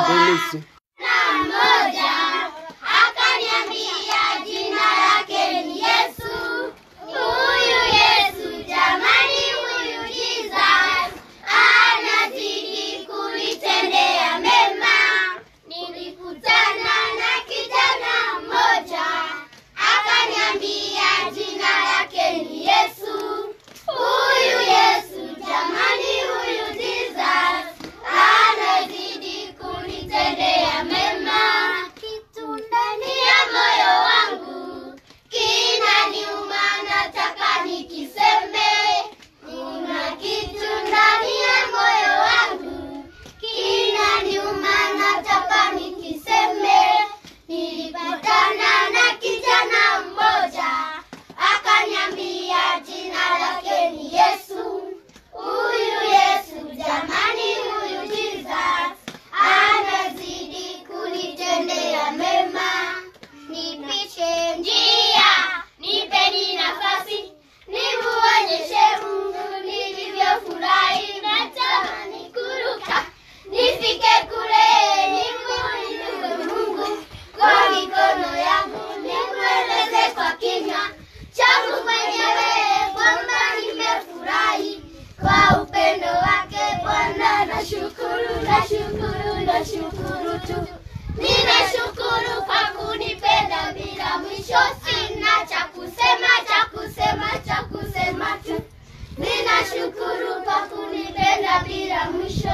Denisi. na mmoja akaniambia jina lake ni Yesu. Huyu Yesu jamani, huyu Jesus anazidi kunitendea mema. Nilikutana na kijana mmoja akaniambia jina lake ni Yesu. Huyu Yesu jamani, huyu Jesus anazidi kunitendea mema. Kitu ndani ya moyo wangu kinaniuma, nataka nikiseme. Kuna kitu ndani ya moyo wangu kinaniuma, nataka nikiseme. Nilipatana na kijana mmoja akaniambia jina lake ni Yesu. Huyu Yesu jamani, huyu Jesus anazidi kunitendea mema. Nipishe njia, nipeni nafasi, nimuonyeshe Mungu nilivyofurahi. Natamani kuruka nifike kule, nimuinue Mungu kwa mikono yangu, nimweleze kwa kinywa changu mwenyewe kwamba nimefurahi kwa upendo wake Bwana. Nashukuru, nashukuru, nashukuru tu, ninashukuru kwa kunipenda bila mwisho. Sina cha kusema, cha kusema, cha kusema tu, ninashukuru kwa kunipenda bila mwisho.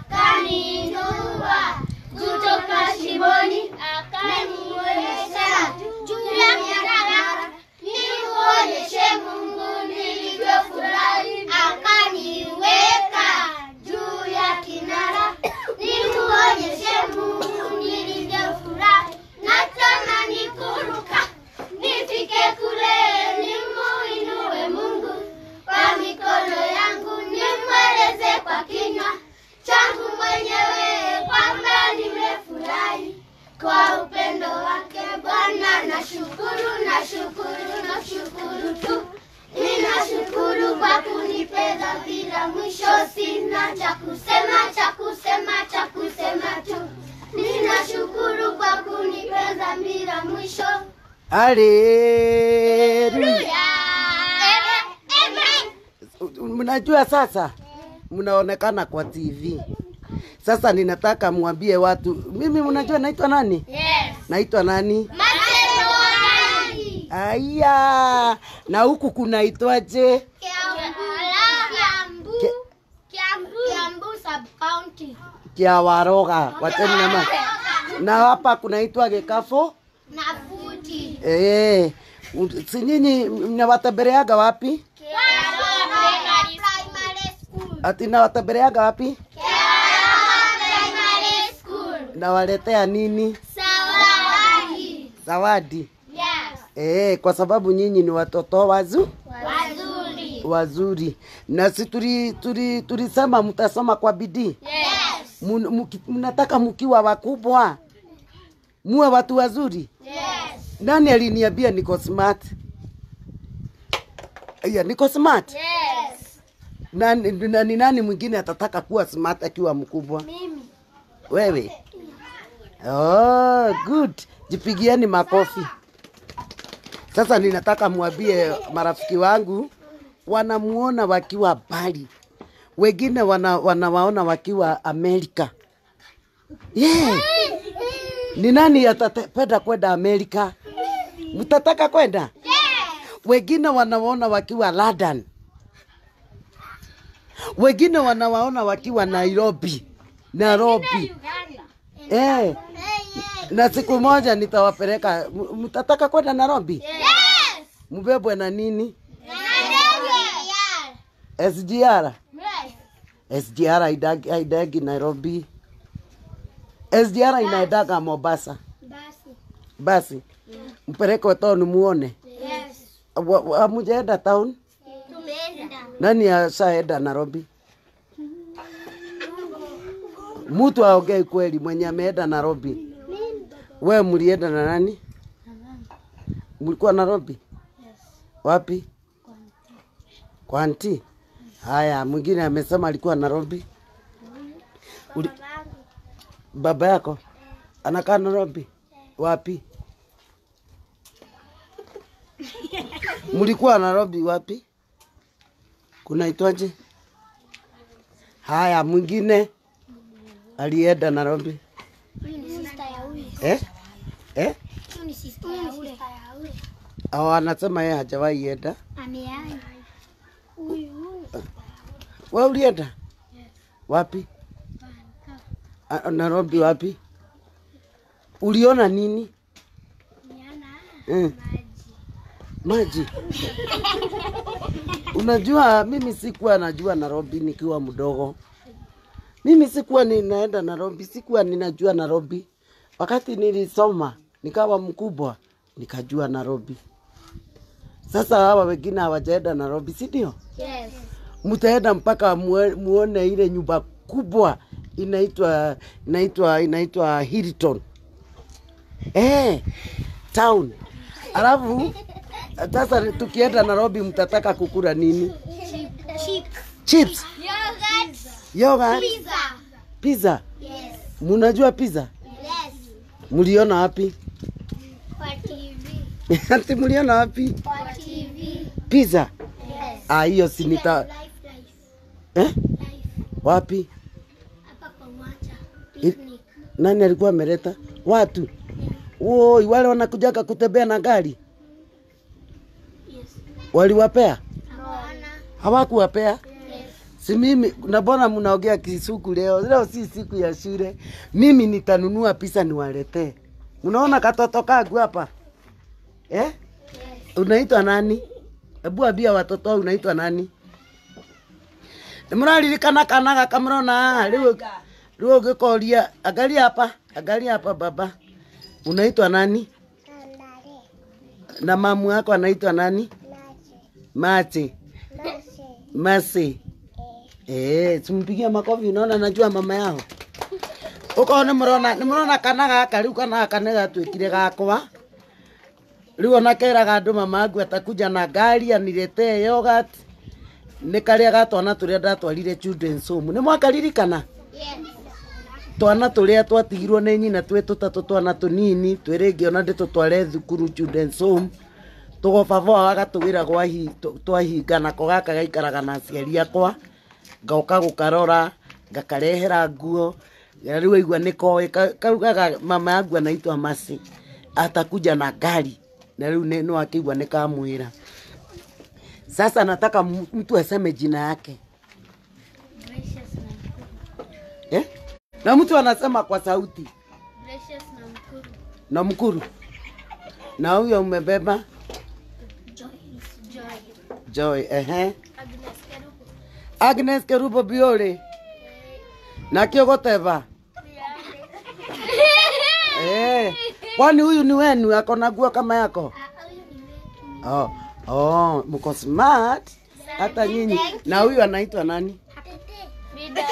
Akaniinua kutoka shimoni, akanionyesha juu ya kinara, nimuonyeshe Mungu nilivyofurahi. Akaniweka juu ya kinara, nimuonyeshe Mungu nilivyofurahi. Natamani kuruka nifike kule, nimuinue Mungu kwa mikono yangu, nimweleze kwa kinywa changu mwenyewe kwamba nimefurahi kwa upendo wake Bwana. Nashukuru, nashukuru, nashukuru tu, ninashukuru kwa kunipenda bila mwisho. Sina cha kusema, cha kusema, cha kusema tu, ninashukuru kwa kunipenda bila mwisho. Haleluya. Amen. Amen. Mnajua sasa, mnaonekana kwa TV. Sasa ninataka mwambie watu, mimi mnajua naitwa nani? Yes. Naitwa nani? Macedonia. Aya, na huku kunaitwaje? Kiambu. Kiambu. Kiambu sub county. Kiawaroga. Wacheni na ma. Na hapa kunaitwa Gikafo. Na futi. Eh, si nyinyi mnawatembeleaga wapi? Primary school. Ati nawatembeleaga wapi? Primary school. Nawaletea nini? Zawadi. Zawadi. Yes. Eh, kwa sababu nyinyi ni watoto wazu Wazuri. wazuri, na si tuli tuli tulisema mtasoma kwa bidii. Yes. Mun- muki- Mnataka mkiwa wakubwa muwe watu wazuri. Yes. Nani aliniambia niko smart? Aya, niko smart. Yes. Nani, na, ni nani mwingine atataka kuwa smart akiwa mkubwa? Mimi. Wewe? Oh, good. Jipigieni makofi. Sasa ninataka mwambie marafiki wangu wanamuona wakiwa mbali, wengine wana, wanawaona wakiwa Amerika. Yeah. Ni nani atapenda kwenda Amerika? Mtataka kwenda? Yes. Wengine wanawaona wakiwa London, wengine wanawaona wakiwa Nairobi, Nairobi. Uganda. Eh, Hey, na siku moja nitawapeleka. M- Mtataka kwenda Nairobi? Yes. Mbebwe na nini? Yes. SGR. Yes. SGR haidagi haidagi Nairobi. SGR inaendaga Mombasa. Basi. Basi mpeleke town muone. Yes. Wa- wa- Hamujaenda town? Tumeenda. Nani ashaenda Nairobi? Mtu aongei kweli mwenye ameenda Nairobi. We mlienda na nani? Mlikuwa Nairobi? Wapi? Kwa anti. Haya, mwingine amesema alikuwa Nairobi. Uli... Baba yako anakaa Nairobi? Wapi? Mlikuwa Nairobi wapi? Kunaitwaje? Haya, mwingine alienda Nairobi Huyu ni sister ya huyu. eh? Eh? Huyu ni sister ya huyu. Au anasema yeye hajawahi enda. Ameai. Huyu huyu. Wewe ulienda wapi? A- Nairobi wapi? Uliona nini? Niana Mm. maji. Maji. Unajua, mimi sikuwa najua Nairobi nikiwa mdogo. Mimi sikuwa ninaenda Nairobi, sikuwa ninajua Nairobi. Wakati nilisoma nikawa mkubwa, nikajua Nairobi. Sasa hawa wengine hawajaenda Nairobi, si ndio? Yes. Mtaenda mpaka mue- muone ile nyumba kubwa inaitwa inaitwa inaitwa Hilton. Eh, town. Alafu sasa tukienda Nairobi mtataka kukula nini? Chip. Chips, Yogurt. yogurt, Pizza. pizza. Yes. Munajua pizza? Yes. Mliona wapi? Kwa TV. Ati mliona wapi? Kwa TV. Pizza. Yes. Ah, hiyo si nita Life, life, eh? life. Wapi? Hapa kwa uwanja. I- Picnic. Nani alikuwa ameleta watu? Woi, wale wanakujaga kutembea na gari Yes. waliwapea? Naona. Hawakuwapea? Yes. Si mimi na mbona mnaongea kisuku leo? Leo si siku ya shule. Mimi nitanunua pisa niwaletee. Unaona katoto kangu hapa eh? Yes. Unaitwa nani? Hebu ambia watoto wao unaitwa nani? Mraririkana kana gaka mrona haha riu riu ngikoria angalia hapa angalia hapa baba unaitwa nani na mamu yako anaitwa nani mate masi eh simpigia makofi unaona najua mama yao uko ni mrona ni mrona kana gaka riu kana gaka nĩ gatwĩkire gakwa rĩu ona keraga andũ mama angu atakuja na ngari aniretee yogurt nĩ karĩa ga twana tũrĩa ndatwarire children's home nĩ mwakaririkana Yes. twana tũrĩa twatigirwo nĩ nyina twĩ tũtatũ twana tũnini twĩ rĩngĩ ona ndĩtũtware thukuru children's home tũgobaba agatũgĩra gwa hi tũ- twahinga nako gaka gaikaraga na aciari akwa ngoka gũkarora ngakarehera nguo na rĩu aigua nĩ koĩ ka- kaugaga mama yangu anaitwa masi atakuja na gari na rĩu nĩ nĩ wakĩigua nĩ kamwĩra sasa nataka m- mtu aseme jina yake Gracious na mkuru. eh? na mtu anasema kwa sauti Gracious na mkuru. na mkuru na huyo umebeba Joyce. Joy. joy ehe Agnes Kerubo. agnes kerubo biore na kiogoteva eh. kwani huyu ni wenu ako na nguo kama yako Ah, huyu ni wetu. oh. Oh, mko smart hata nyinyi na huyu anaitwa nani Frida.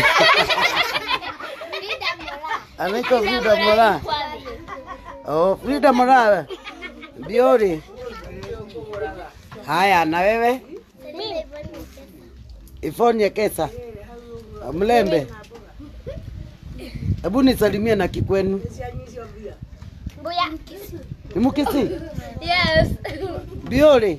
Frida Mola. anaitwa frida mora oh, frida mora biore haya na wewe ifonye kesa mlembe hebu nisalimie na kikwenu Mbuya. ni mukisi Yes. biore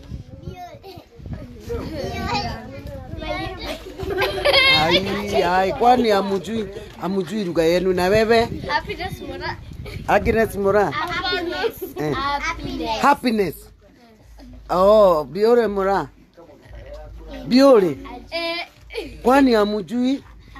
ai ai kwani amujui amujui lugha yenu na wewe Happiness Mola. agnes mora Happiness. Eh. Happiness. happiness oh biore mora biore Eh. kwani amujui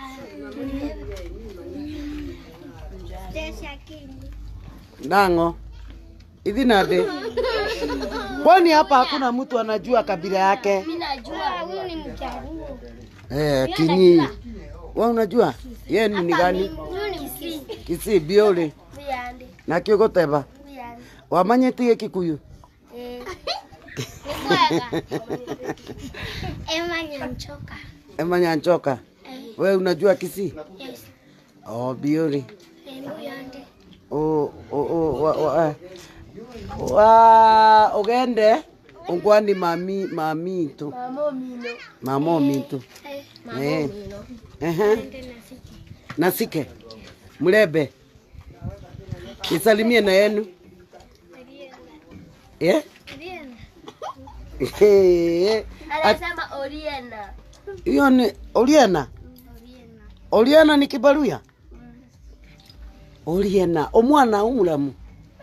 nango hivi nade kwani hapa hakuna mtu anajua kabila yake Mimi najua huyu ni Mjaruo. eh, kinyi wa unajua ye ni ni gani Huyu ni Mkisi. kisi biore Buyande. na kiogoteba Buyande. wamanyitie kikuyu Eh. Ni bwaga. Emma Nyanchoka. emanyanchoka Eh. we unajua kisi Yes. oh biore Eh, Buyande. o o o wa wa wa ugende ungwani mami mami tu Mamo Mino. mamo mitu Eh. eh Mino. ehe Ende na siki. nasike Mlembe. Nisalimie na yenu. Eh? Eh, at- Anasema Oriena. Hiyo ni Oriena. Oriena ni kibaruya. Oriena, omwana umulamu.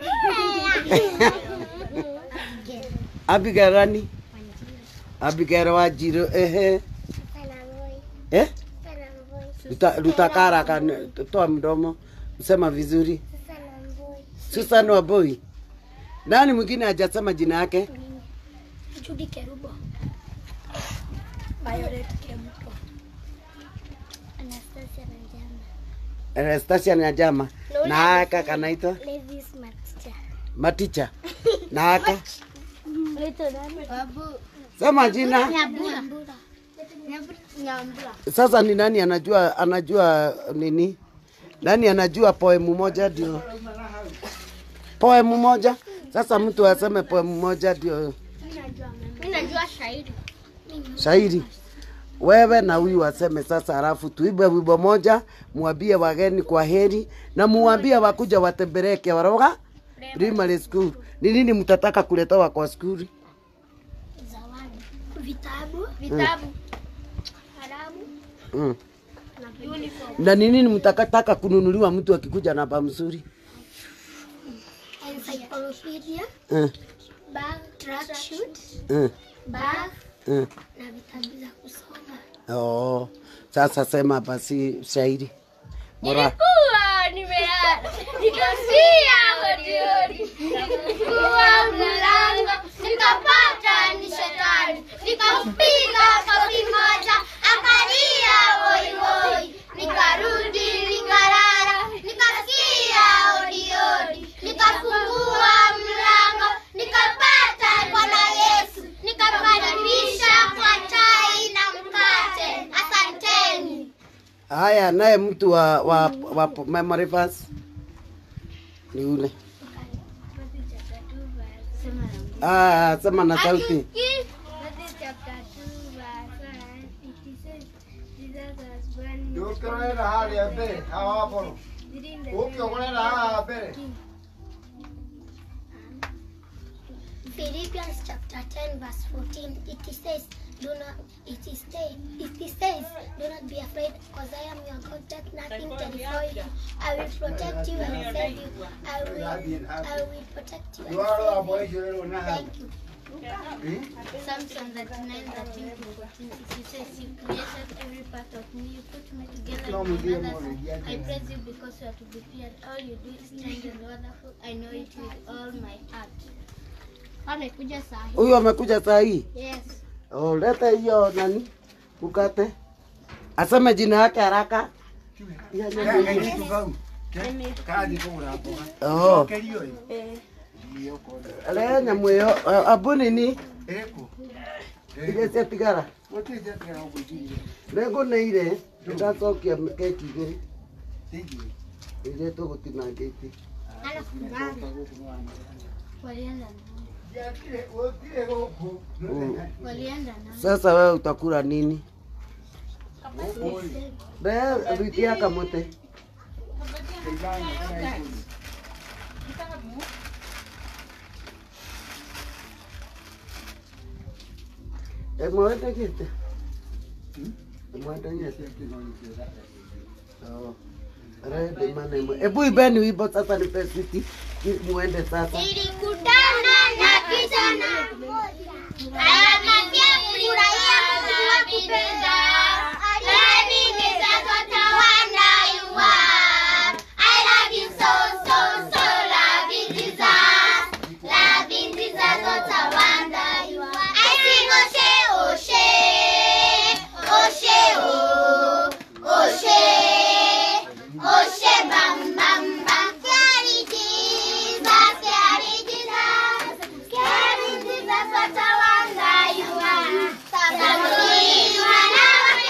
Abigail nani? Abigail Wanjiru, ehe. Eh? Luta, lutakara kan toa mdomo. Sema vizuri. Susan Wambui. Nani mwingine hajasema jina yake? Judy Kerubo. Violet Kempo. Anastasia Nanjama. Anastasia Nyajama. Na aka kanaitwa Levis Maticha. Maticha. Na aka Lito nani? Babu. sema jina. Nyambura. Nyambura. Sasa ni nani anajua anajua nini? Nani anajua poemu moja ndio? Poemu moja? Sasa mtu aseme poemu moja ndio Mimi najua shairi. shairi. Wewe na huyu waseme sasa, halafu tuibe wimbo moja, mwambie wageni kwa heri na muambie wakuja watembelee Kiwaroga Primary School. Ni nini mtataka kuletewa kwa skuli? Zawadi. Vitabu. Vitabu. Kalamu. Mm. Na uniform. Na ni nini mtakataka kununuliwa mtu akikuja na baa mzuri? Encyclopedia. Mm. Bag. Tracksuit. Mm. Bag. Mm. Na vitabu za kusoma. Oh, sasa sema basi shairi. Bora. Nilikuwa nimelala nikasikia hodiodi, nikafungua mlango nikapata ni shetani, nikampiga kofi moja akalia woiwoi, nikarudi nikalala, nikasikia hodiodi, nikafungua mlango nikapata Bwana Yesu, nikamkaribisha kwa chai na mkate. Asanteni. Haya, naye mtu wa, wa, wa memory verse ni ule. Ah, sema na sauti. Ukiona hali ya mbele hawa hapo. Ukiona hawa mbele. Philippians chapter 10 verse 14 it says do not it is say it says do not be afraid because I am your God let nothing terrify you I will protect you and save you I will I will protect you and Yuaro hapo save you hiyo na hali. thank you Psalms 39 13 to 14 it says you created every part of me you put me together No, in me my dear, mother's mommy, yeah, I yeah. praise you because you are to be feared all you do is strange and wonderful I know it with all my heart amekuja saa hii Huyu amekuja saa hii. yes Oh, leta hiyo nani? Mkate. Aseme jina yake haraka. Ya, ya, ya, ya. Kitu kau. Kaji kwa hapo. Oh, Kelio hii. Hiyo kwa. le nyamu ĩyo eh, abu nini? Eko. Iria ciatigara. Wote zetu na kujini. Nĩngũnĩire ndacokia keki igĩrĩ Thank you. iria tũgũtinangĩtie. walienda na Yakile wote huko. walienda na Sasa wewe utakula nini? Be ruitia kamote. Emwendegete. Emwendegete. Oh. Rede manemo. Ebu ibeni wimbo sasa ni pesiti. Muende sasa. Nilikutana na kijana mmoja ananiambia furahia Mungu wa kupenda Lady Jesus wonder you are I love you so so so loving Jesus loving Jesus what a wonder you are I sing Oshe Oshe Oshe oh Oshe Oshe bam bam bam Carry Jesus, carry Jesus, carry Jesus, what a wonder you are. Sababu ni wana wa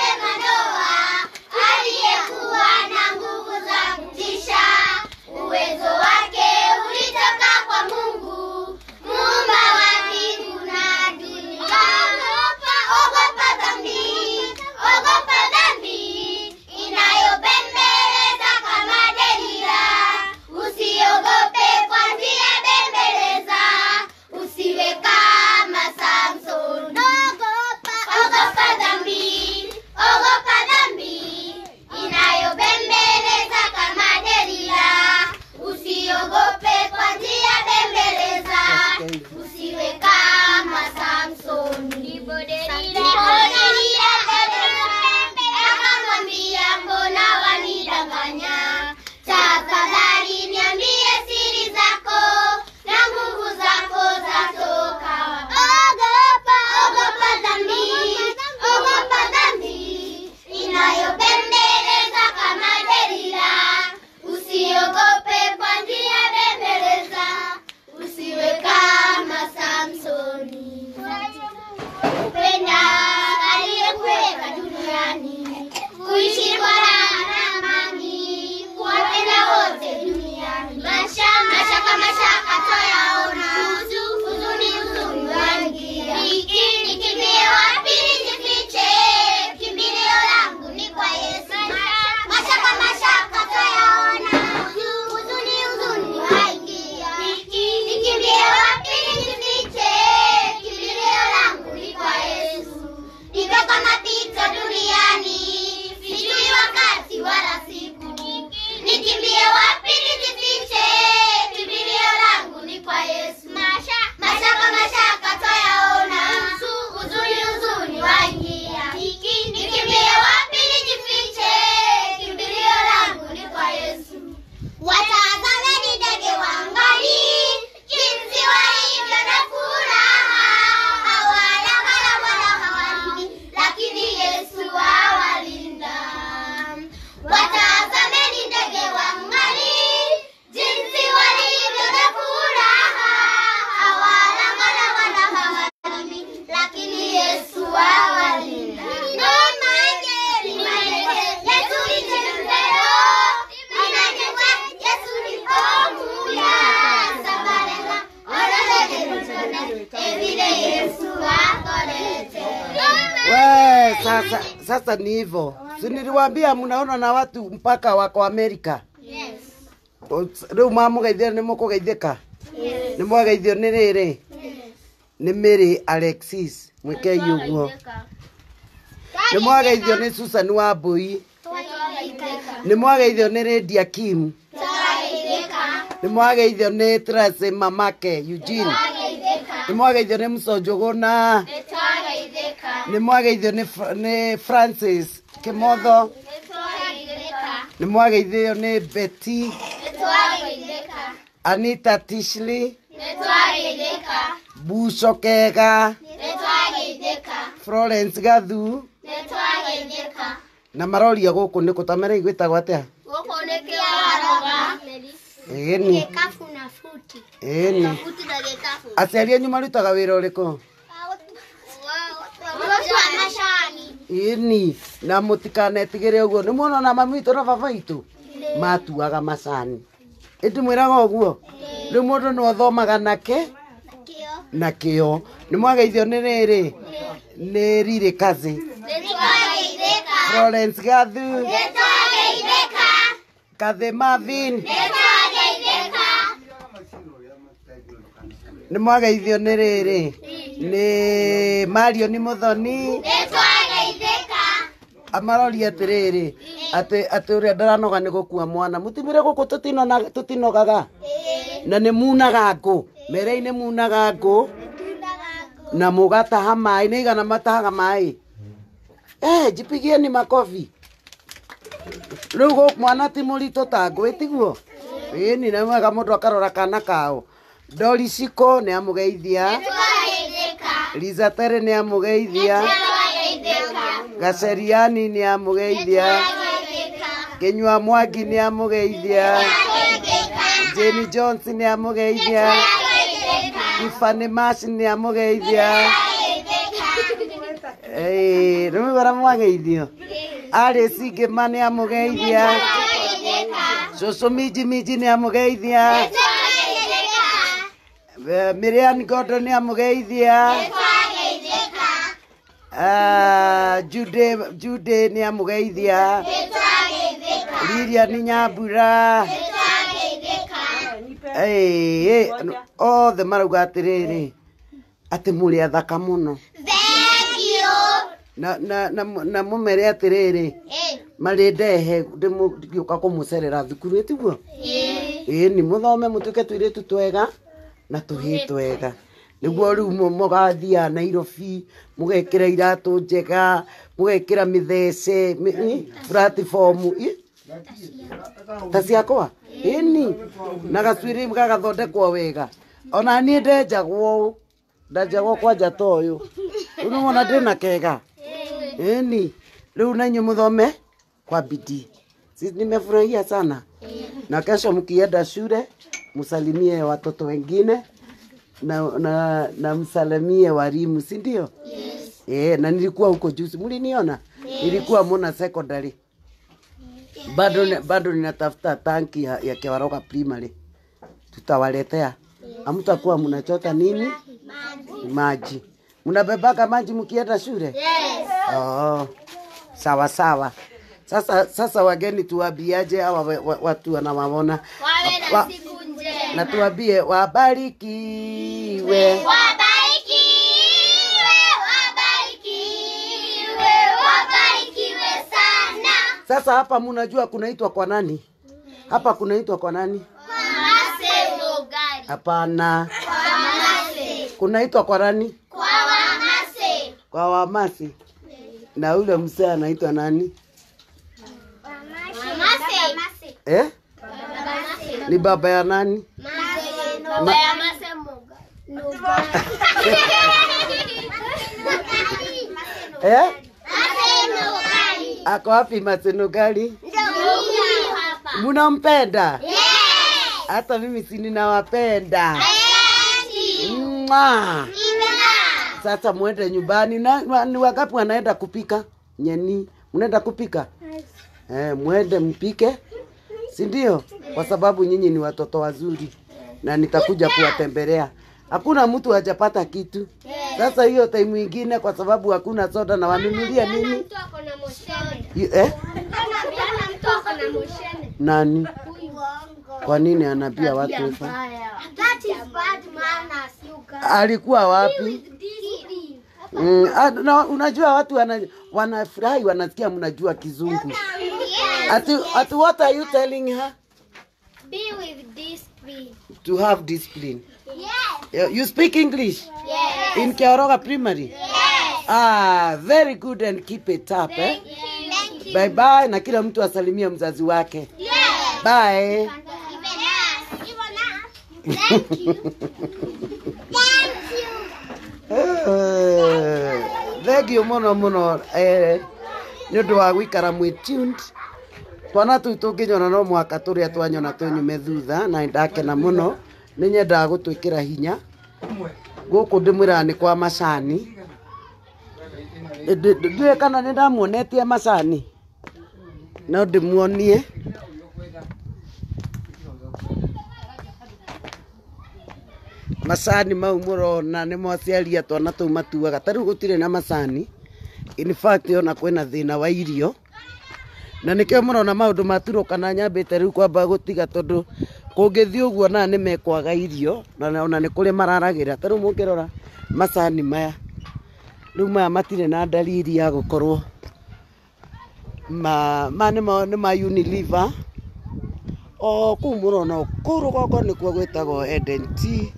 Sasa sasa ni hivyo, si niliwaambia mnaona na watu mpaka wako Amerika. Rĩu mamũgeithia nĩ mũkũgeithĩka nĩ mwageithio nĩ rĩrĩ nĩ Mary Alexis mwĩkei ũguo nĩ mwageithio nĩ Susan Wambui nĩ mwageithio nĩ Lydia Kim nĩ mwageithio nĩ Tracy Mamake Eugene nĩ mwageithio nĩ Msonjũgũna nĩ mwageithio nĩ Fra- nĩ Francis Kimotho nĩ mwageithio nĩ Betty Anita Tishley Buco Kega Florence Gathu na maroria gũkũ nĩ kũtamere igwĩtagwo atĩa ĩni Kafu na futi. ĩni Futi na gikafu. aciari anyu marutaga wĩra ũrĩkũ Watu wa mashani. ĩni na mũtikanetigĩre ũguo nĩ muona na mami witũ na baba witũ matuaga macani ĩndĩ mwĩraga ũguo rĩu mũndũ nĩ athomaga nake Kio. na kĩo nĩ mwageithio nĩ rĩrĩ nĩ rirĩ kazi Nitwageithĩka. Florence Gathu Nitwageithĩka. Kathy Marvin Nitwageithĩka. nĩ mwageithio nĩ rĩrĩ nĩ Marion Muthoni Nitwageithĩka. amaroria atĩrĩrĩ atĩ atĩ ũrĩa ndaranoga nĩ gũkua mwana mũtimire gũkũ tũtinona- tũtinogaga na nĩ munaga ngũ mere-inĩ munaga ngũ na mũgataha maĩ nĩ igana matahaga maĩ eh, jipigieni makobi rĩu gũ- mwana ti mũritũ ta ngũ ĩtiguo ĩni nĩ mwega mũndũ akarora kana kao Dori Ciko nĩ amũgeithia Nitwageithĩka. Liza Tere nĩ amũgeithia Nitwageithĩka. Gaceriani nĩ amũgeithia Nitwageithĩka. Kinyua Mwangi nĩ amũgeithia Nitwageithĩka. Jane Jones nĩ amũgeithia Nitwageithĩka. Ifani Mash nĩ amũgeithia Nitwageithĩka. Ĩĩ, nĩ mwĩgora mwageithio Alice Ngĩma nĩ amũgeithia Nitwageithĩka. Cũcũ Minji Minji nĩ amũgeithia Nitwageithĩka. Eh, Miriam Gondo nĩ amũgeithia Nitwageithĩka. Ah, Jude Jude nĩ amũgeithia Nitwageithĩka. Lilian Nyambura Nitwageithĩka. Ĩĩ, othe marauga atĩrĩrĩ atĩ mũrĩ athaka mũno Thank you. na, na, na, na mũmere atĩrĩrĩ Eh. marĩ ndehe ndĩgĩũka kũmũcerera thukuru ĩtiguo Eh. ĩni mũthome mũtuĩke tũirĩtu twega na tũhĩ twega nĩguo rĩu mũ- mũgathiaga nairobi mũgekĩra iratũ njega mũgekĩra mĩthece mĩ- ĩ, platform ĩ, ta ciakwa ĩni na gacuĩrĩ gagathondekwo wega ona niĩ ndenjagwo ũũ ndenjagwo kwanja ta ũyũ rĩu nĩ wona ndĩna kega ĩni rĩu na inyuĩ mũthome kwa bidii si nimefurahia sana na kesho mkienda shule msalimie watoto wengine na, na, na msalimie walimu si ndio? Yes. Eh, na nilikuwa huko juzi, mliniona? Yes. Nilikuwa Mona Secondary. Bado ni- bado ninatafuta tanki ya, ya Kiwaroga Primary. Tutawaletea. Hamtakuwa mnachota nini? Maji. Mnabebaka maji mkienda shule? Yes. Oh, sawa sawa. Sasa sasa wageni tuwaambiaje hawa wa- wa- watu wanawaona? Wawe na Wa- siku njema. na tuambie wabarikiwe. Wabarikiwe, wabarikiwe, wabarikiwe sana. Sasa hapa mnajua kunaitwa kwa nani? Hapa kunaitwa kwa nani? Wamase Lugari. Hapana, Wamase. kunaitwa kwa nani? Kwa Wamase. Kwa Wamasi. Na ule mzee anaitwa nani? Wamase. Eh? Wamase. Ni baba ya nani? Baba ya Mase Lugari. Eh? Mase Lugari. Ako wapi Masenugali? Ndio huyu hapa. Munampenda? Yes. Hata mimi si ninawapenda. Yes. Mwah. Ina. Sasa mwende nyumbani na na- ni wangapi wanaenda kupika? Nyeni, mnaenda kupika? Eh, mwende mpike, si ndio? Kwa sababu nyinyi ni watoto wazuri na nitakuja kuwatembelea. Hakuna mtu hajapata kitu. Yes. Sasa hiyo time ingine kwa sababu hakuna soda na wanunulia nini? Mtu ako na moshene. Y- Eh? Jana mtu ako na moshene. Nani? Kwa nini anaambia watu hivyo? That is bad manners, you guys. Alikuwa wapi? Discipline. Mm, ah, na, unajua watu wana, wanafurahi wanasikia mnajua kizungu. Yes. Ati, ati what are you telling her? Be with discipline. To have discipline. Yes. You you speak English? Yes. In Kioroga Primary? Yes. Ah, very good and keep it up eh? Thank you. Thank you. Bye bye na kila mtu asalimie mzazi wake. Yes. Bye. Even us. Even us. Thank you. Thank you. Eh, Thengiũ mũno mũno eh, nĩ ũndũ wa gũikara mwĩ tuned twana tũu tũngĩnyona no mũhaka tũrĩa twanyona tũnyume thutha na ndakena mũno nĩ nyendaga gũtwĩkĩra hinya gũkũ ndĩmwĩraga nĩ kwa macani Ndĩ- ndĩ- ndiũĩ kana nĩ ndamuonetie macani no ndĩmuonie macani mau mũrona nĩ mwaciaria twana tũu matuaga ta rĩu gũtirĩ na macani in fact ona kwĩna thĩna wa irio na nĩkĩo mũrona maũndũ maturũkana nyambĩte rĩu kwamba gũtiga tondũ kũngĩthiĩ ũguo na nĩ mekwaga irio na ona nĩ kũrĩ mararagĩra ta rĩu mũngĩrora macani maya rĩu maya matirĩ na dalili ya gũkorwo ma ma nĩ ma nĩ ma Unilever o kũu mũrona o kũu rũgongo nĩkuo gwĩtagwo Eden Tea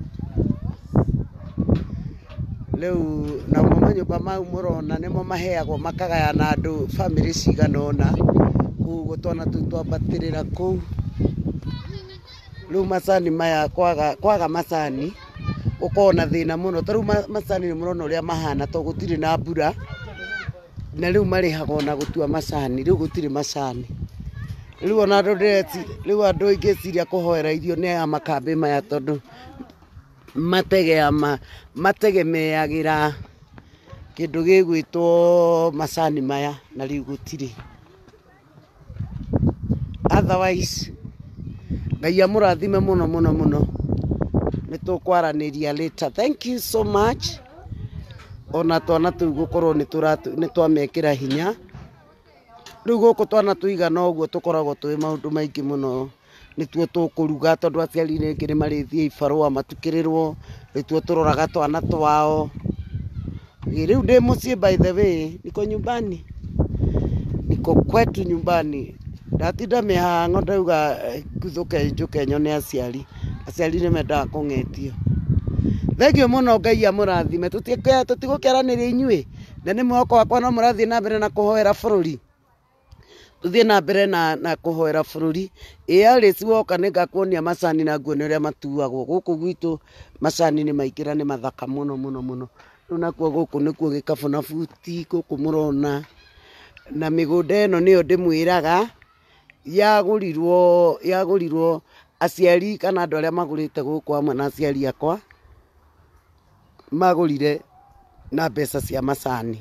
rĩu namo manyũmba mau mũrona nĩmo maheagwo makagayana andũ bamĩrĩ cigana ũna koguo twana tũu twambatĩrĩra kũu rĩu macani maya kwaga, kwaga macani gũkorwo na thĩna mũno ta rĩu ma- macani nĩ mũrona ũrĩa mahana to gũtirĩ na mbura na rĩu marĩhagwo na gũtua macani rĩu gũtirĩ macani rĩu ona andũ ndĩreci rĩu andũ ingĩciria kũhoera irio nĩ aya makambĩ maya tondũ mategea ma, mategemeagĩra kĩndũ gĩgwĩtwo macani maya na rĩu gũtirĩ otherwise ngai amũrathime mũno mũno mũno nĩ tũkwaranĩria later thank you so much ona twana tũu gũkorwo nĩ tũratu- nĩ twamekĩra hinya rĩu gũkũ twana tũigana ũguo tũkoragwo tũĩ maũndũ maingĩ mũno nĩtuo tũkũruga tondũ aciari rĩngĩ nĩ marĩthiĩ ibarũa matukĩrĩrwo nĩtuo tũroraga twana twao Ĩ, rĩu ndĩ mũciĩ by the way niko nyumbani niko kwetu nyumbani ndatinda mĩhang'o ndauga eh, nguthũke njũke nyone aciari aciari nĩ mendaga kũng'etio thengio mũno ngai amũrathime Tũtikä- tũtigũkĩaranĩria inyuĩ na nĩ mwoko wakwa no mũrathiĩ na mbere na kũhoera bũrũri tuthiĩ na mbere na, na kũhoera bũrũri ĩarĩci woka nĩ ngakuonia macani na nguone ũrĩa matuagwo gũkũ gwitũ macani nĩ maingĩra nĩ mathaka mũno mũno mũno rĩu nakuo gũkũ nĩkuo gĩkabũ na buti gũkũ mũrona na mĩgũnda ĩno nĩyo ndĩmwĩraga yagũrirwo yagũrirwo aciari kana andũ arĩa magũrĩte gũkũ hamwe na aciari akwa magũrire na mbeca cia macani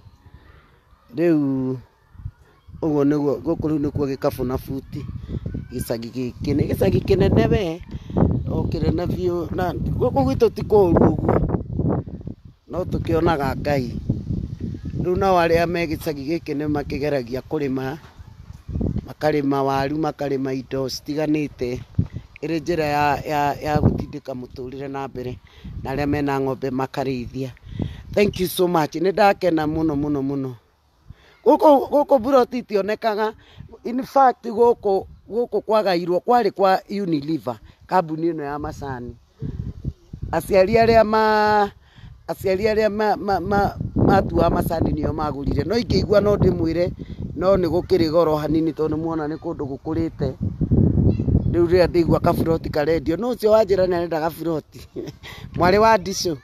rĩu ũguo nĩguo gũkũ rĩu nĩkuo gĩkabũ na buti gĩcagi gĩkĩ nĩ gĩcagi kĩnene we o kĩnene biũ na gũkũ gwitũ ti kũũru ũguo no tũkĩonaga ngai rĩu nao arĩa me gĩcagi gĩkĩ nĩ makĩgeragia kũrĩma makarĩma waru makarĩma indo citiganĩte ĩrĩ njĩra ya, ya, ya gũtindĩka mũtũrĩre na mbere na arĩa mena ng'ombe makarĩithia thank you so much nĩ ndakena mũno mũno mũno gũkũ gũkũ buroti itionekaga in fact gũkũ gũkũ kwagairwo kwarĩ kwa Unilever kambuni ĩno ya macani aciari arĩa ma aciari arĩa ma, ma, ma, matua macani nĩo magũrire no ingĩigua no ndĩmwĩre no nĩ gũkĩrĩ goro hanini tondũ nĩmuona nĩ kũndũ gũkũrĩte rĩu rĩrĩa ndĩigua kaburoti karendio no ũcio wanjĩra nĩ arenda kaburoti mwarĩ wa ndicũ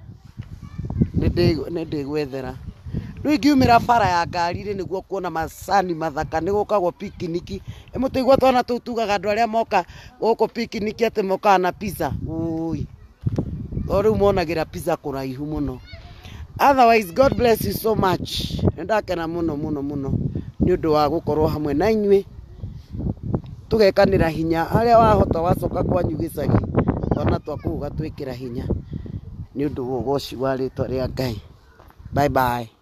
nĩ ndĩgwethera rĩu ingiumĩra bara ya ngari-rĩ nĩguo kuona macani mathaka nĩ gũkagwo pikiniki ĩmũtũigua twana tũu tugaga andũ arĩa moka gũkũ pikiniki atĩ mokaga na pizza ũi o rĩu monagĩra pizza kũraihu mũno otherwise god bless you so much nĩ ndakena mũno mũno mũno nĩ ũndũ wa gũkorwo hamwe na inyuĩ tũgekanĩra hinya harĩa wahota wacoka kwanyu gĩcagi twana twaku ũgatwĩkĩra hinya nĩ nĩ ũndũ wa ũgoci wa rĩtwa rĩa ngai bye bye